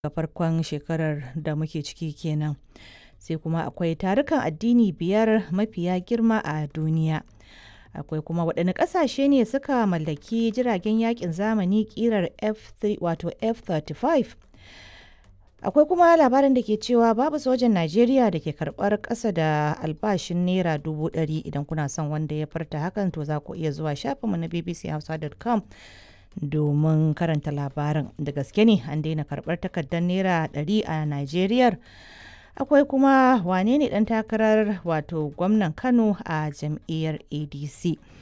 ga farkon shekarar da muke ciki kenan. Sai kuma akwai tarukan addini biyar mafiya girma a duniya. Akwai kuma waɗanne ƙasashe ne suka mallaki jiragen yakin zamani ƙirar F3 wato F35. Akwai kuma labarin da ke cewa babu sojan Najeriya da ke karɓar ƙasa da albashin Naira dubu ɗari idan kuna son wanda ya farta hakan to za ku iya zuwa shafinmu na bbchausa.com domin karanta labarin. Da gaske ne an daina karɓar takardar Naira ɗari a Najeriya. Akwai kuma wane ne ɗan takarar wato gwamnan Kano a jam'iyyar ADC.